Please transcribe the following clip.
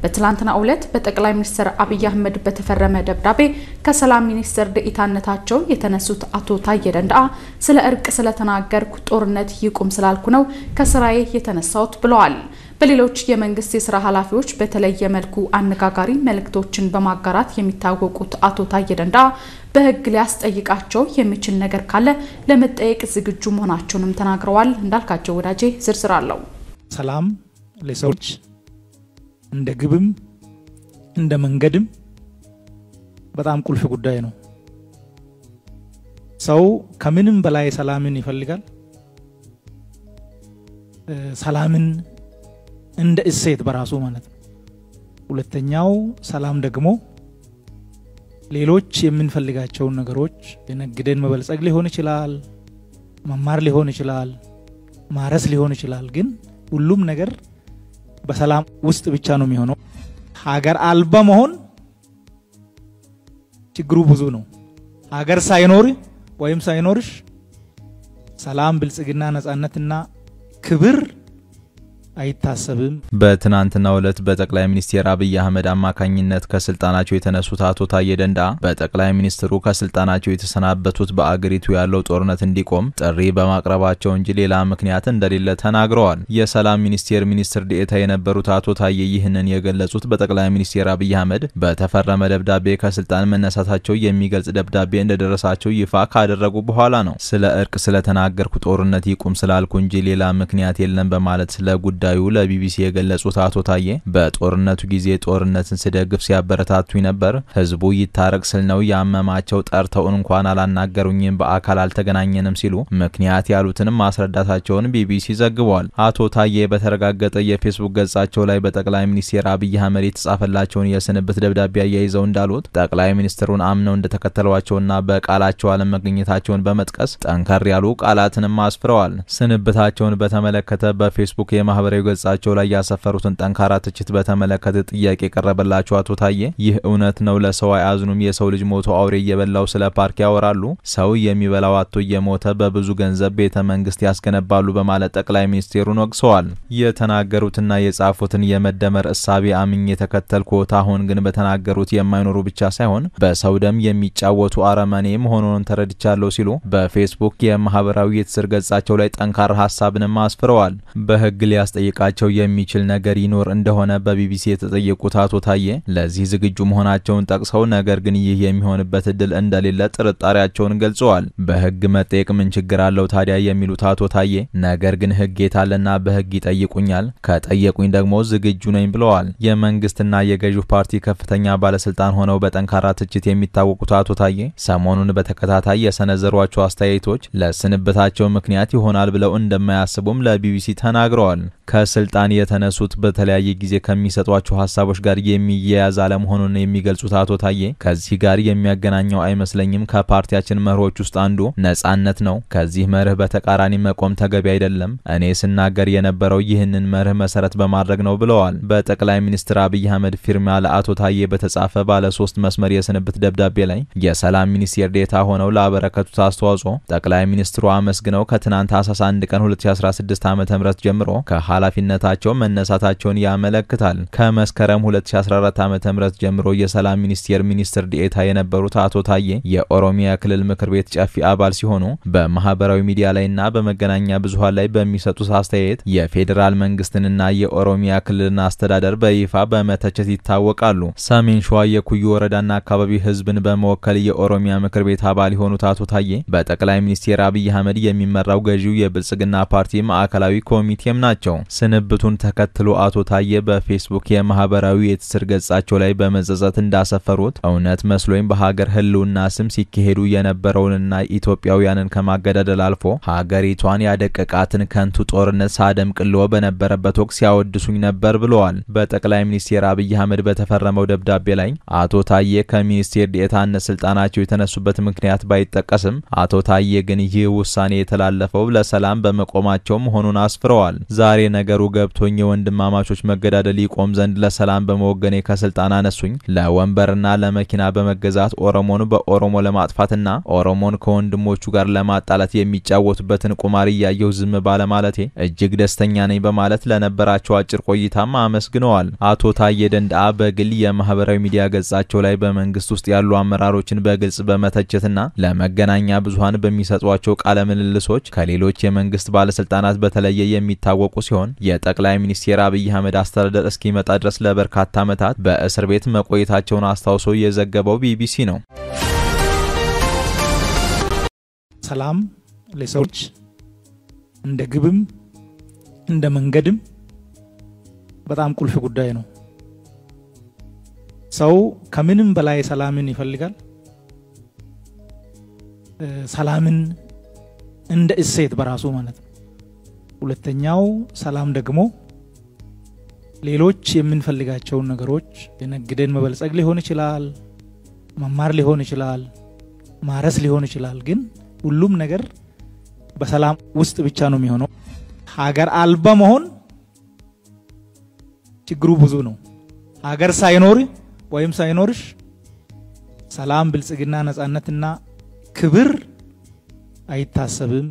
በትላንትናው ዕለት በጠቅላይ ሚኒስትር አብይ አህመድ በተፈረመ ደብዳቤ ከሰላም ሚኒስትር ደኢታነታቸው የተነሱት አቶ ታዬ ደንደአ ስለ እርቅ ስለተናገርኩ ጦርነት ይቁም ስላልኩ ነው ከስራዬ የተነሳሁት ብለዋል። በሌሎች የመንግስት የስራ ኃላፊዎች በተለየ መልኩ አነጋጋሪ መልእክቶችን በማጋራት የሚታወቁት አቶ ታዬ ደንደአ በሕግ ሊያስጠይቃቸው የሚችል ነገር ካለ ለመጠየቅ ዝግጁ መሆናቸውንም ተናግረዋል። እንዳልካቸው ወዳጄ ዝርዝር አለው። ሰላም ለሰዎች እንደ ግብም እንደ መንገድም በጣም ቁልፍ ጉዳይ ነው። ሰው ከምንም በላይ ሰላምን ይፈልጋል። ሰላምን እንደ እሴት በራሱ ማለት ነው። ሁለተኛው ሰላም ደግሞ ሌሎች የምንፈልጋቸውን ነገሮች የነግደን መበልጸግ ሊሆን ይችላል፣ መማር ሊሆን ይችላል፣ ማረስ ሊሆን ይችላል። ግን ሁሉም ነገር በሰላም ውስጥ ብቻ ነው የሚሆነው። ሀገር አልባ መሆን ችግሩ ብዙ ነው። ሀገር ሳይኖር ወይም ሳይኖርሽ ሰላም፣ ብልጽግና፣ ነጻነትና ክብር አይታሰብም። በትናንትናው ዕለት በጠቅላይ ሚኒስትር አብይ አህመድ አማካኝነት ከስልጣናቸው የተነሱት አቶ ታዬ ደንደአ በጠቅላይ ሚኒስትሩ ከስልጣናቸው የተሰናበቱት በአገሪቱ ያለው ጦርነት እንዲቆም ጥሪ በማቅረባቸው እንጂ ሌላ ምክንያት እንደሌለ ተናግረዋል። የሰላም ሚኒስቴር ሚኒስትር ዴኤታ የነበሩት አቶ ታዬ ይህንን የገለጹት በጠቅላይ ሚኒስትር አብይ አህመድ በተፈረመ ደብዳቤ ከስልጣን መነሳታቸው የሚገልጽ ደብዳቤ እንደደረሳቸው ይፋ ካደረጉ በኋላ ነው። ስለ እርቅ ስለተናገርኩ ጦርነት ይቁም ስላልኩ እንጂ ሌላ ምክንያት የለም በማለት ስለ ጉዳዩ ለቢቢሲ የገለጹት አቶ ታዬ በጦርነቱ ጊዜ ጦርነትን ስደግፍ ሲያበረታቱኝ ነበር። ህዝቡ ይታረቅ ስል ነው ያመማቸው። ጠርተው እንኳን አላናገሩኝም፣ በአካል አልተገናኘንም ሲሉ ምክንያት ያሉትንም ማስረዳታቸውን ቢቢሲ ዘግቧል። አቶ ታዬ በተረጋገጠ የፌስቡክ ገጻቸው ላይ በጠቅላይ ሚኒስትር አብይ አህመድ የተጻፈላቸውን የስንብት ደብዳቤ አያይዘው እንዳሉት ጠቅላይ ሚኒስትሩን አምነው እንደተከተሏቸውና በቃላቸው አለመገኘታቸውን በመጥቀስ ጠንከር ያሉ ቃላትንም አስፍረዋል። ስንብታቸውን በተመለከተ በፌስቡክ የማህበራዊ ገጻቸው ላይ ያሰፈሩትን ጠንካራ ትችት በተመለከተ ጥያቄ የቀረበላቸው አቶ ታዬ ይህ እውነት ነው፣ ለሰው አያዝኑም፣ የሰው ልጅ ሞቶ አውሬ እየበላው ስለ ፓርክ ያወራሉ፣ ሰው የሚበላው አቶ እየሞተ በብዙ ገንዘብ ቤተ መንግስት ያስገነባሉ በማለት ጠቅላይ ሚኒስቴሩን ወቅሰዋል። የተናገሩትና የጻፉትን የመደመር እሳቤ አምኜ የተከተልኩት አሁን ግን በተናገሩት የማይኖሩ ብቻ ሳይሆን በሰው ደም የሚጫወቱ አረመኔ መሆኑን ተረድቻለሁ ሲሉ በፌስቡክ የማህበራዊ የትስስር ገጻቸው ላይ ጠንካራ ሀሳብንም አስፍረዋል። በህግ ሊያስጠይቃቸው የሚችል ነገር ይኖር እንደሆነ በቢቢሲ የተጠየቁት አቶ ታዬ ለዚህ ዝግጁ መሆናቸውን ጠቅሰው ነገር ግን ይህ የሚሆንበት እድል እንደሌለ ጥርጣሬያቸውን ገልጸዋል። በህግ መጠየቅ ምን ችግር አለው ታዲያ የሚሉት አቶ ታዬ ነገር ግን ህግ የታለና በህግ ይጠይቁኛል፣ ከጠየቁኝ ደግሞ ዝግጁ ነኝ ብለዋል። የመንግስትና የገዢው ፓርቲ ከፍተኛ ባለስልጣን ሆነው በጠንካራ ትችት የሚታወቁት አቶ ታዬ ሰሞኑን በተከታታይ የሰነዘሯቸው አስተያየቶች ለስንብታቸው ምክንያት ይሆናል ብለው እንደማያስቡም ለቢቢሲ ተናግረዋል። ከስልጣን የተነሱት በተለያየ ጊዜ ከሚሰጧቸው ሀሳቦች ጋር የሚያያዝ አለመሆኑን የሚገልጹት አቶ ታዬ ከዚህ ጋር የሚያገናኘው አይመስለኝም። ከፓርቲያችን መርሆች ውስጥ አንዱ ነጻነት ነው። ከዚህ መርህ በተቃራኒ መቆም ተገቢ አይደለም። እኔ ስናገር የነበረው ይህንን መርህ መሰረት በማድረግ ነው ብለዋል። በጠቅላይ ሚኒስትር አብይ አህመድ ፊርማ ለአቶ ታዬ በተጻፈ ባለ ሶስት መስመር የስንብት ደብዳቤ ላይ የሰላም ሚኒስቴር ዴታ ሆነው ላበረከቱት አስተዋጽኦ ጠቅላይ ሚኒስትሩ አመስግነው ከትናንት ታህሳስ 1 ቀን 2016 ዓ ም ጀምሮ ከኃላፊነታቸው መነሳታቸውን ያመለክታል። ከመስከረም 2014 ዓ ም ጀምሮ የሰላም ሚኒስቴር ሚኒስትር ዴኤታ የነበሩት አቶ ታዬ የኦሮሚያ ክልል ምክር ቤት ጨፊ አባል ሲሆኑ በማህበራዊ ሚዲያ ላይና በመገናኛ ብዙኃን ላይ በሚሰጡት አስተያየት የፌዴራል መንግስትንና የኦሮሚያ ክልልን አስተዳደር በይፋ በመተቸት ይታወቃሉ። ሰሜን ሸዋ የኩዩ ወረዳና አካባቢ ህዝብን በመወከል የኦሮሚያ ምክር ቤት አባል የሆኑት አቶ ታዬ በጠቅላይ ሚኒስትር አብይ አህመድ የሚመራው ገዢው የብልጽግና ፓርቲ ማዕከላዊ ኮሚቴም ናቸው። ስንብቱን ተከትሎ አቶ ታዬ በፌስቡክ የማህበራዊ የትስስር ገጻቸው ላይ በመጸጸት እንዳሰፈሩት እውነት መስሎኝ በሀገር ህልውና ስም ሲካሄዱ የነበረውንና ኢትዮጵያውያንን ከማገዳደል አልፎ ሀገሪቷን ያደቀቃትን ከንቱ ጦርነት ሳደምቅሎ በነበረበት ወቅት ሲያወድሱኝ ነበር ብለዋል። በጠቅላይ ሚኒስትር አብይ አህመድ በተፈረመው ደብዳቤ ላይ አቶ ታዬ ከሚኒስቴር ዴኤታነት ስልጣናቸው የተነሱበት ምክንያት ባይጠቀስም አቶ ታዬ ግን ይህ ውሳኔ የተላለፈው ለሰላም በመቆማቸው መሆኑን አስፍረዋል። ዛሬ ነገ ነገሩ ገብቶኝ የወንድማማቾች መገዳደል ይቆም ዘንድ ለሰላም በመወገኔ ከስልጣን አነሱኝ። ለወንበርና ለመኪና በመገዛት ኦሮሞን በኦሮሞ ለማጥፋትና ኦሮሞን ከወንድሞቹ ጋር ለማጣላት የሚጫወቱበትን ቁማር እያየሁ ዝም ባለማለቴ እጅግ ደስተኛ ነኝ በማለት ለነበራቸው አጭር ቆይታም አመስግነዋል። አቶ ታዬ ደንደአ በግል የማህበራዊ ሚዲያ ገጻቸው ላይ በመንግስት ውስጥ ያሉ አመራሮችን በግልጽ በመተቸትና ለመገናኛ ብዙኃን በሚሰጧቸው ቃለ ምልልሶች ከሌሎች የመንግስት ባለስልጣናት በተለየ የሚታወቁ ሲሆን የጠቅላይ ሚኒስትር አብይ አህመድ አስተዳደር እስኪመጣ ድረስ ለበርካታ ዓመታት በእስር ቤት መቆየታቸውን አስታውሶ የዘገበው ቢቢሲ ነው። ሰላም ለሰዎች እንደ ግብም እንደ መንገድም በጣም ቁልፍ ጉዳይ ነው። ሰው ከምንም በላይ ሰላምን ይፈልጋል። ሰላምን እንደ እሴት በራሱ ማለት ነው። ሁለተኛው ሰላም ደግሞ ሌሎች የምንፈልጋቸውን ነገሮች የነግደን መበልጸግ ሊሆን ይችላል፣ መማር ሊሆን ይችላል፣ ማረስ ሊሆን ይችላል። ግን ሁሉም ነገር በሰላም ውስጥ ብቻ ነው የሚሆነው። ሀገር አልባ መሆን ችግሩ ብዙ ነው። ሀገር ሳይኖር ወይም ሳይኖርሽ ሰላም፣ ብልጽግና፣ ነጻነትና ክብር አይታሰብም።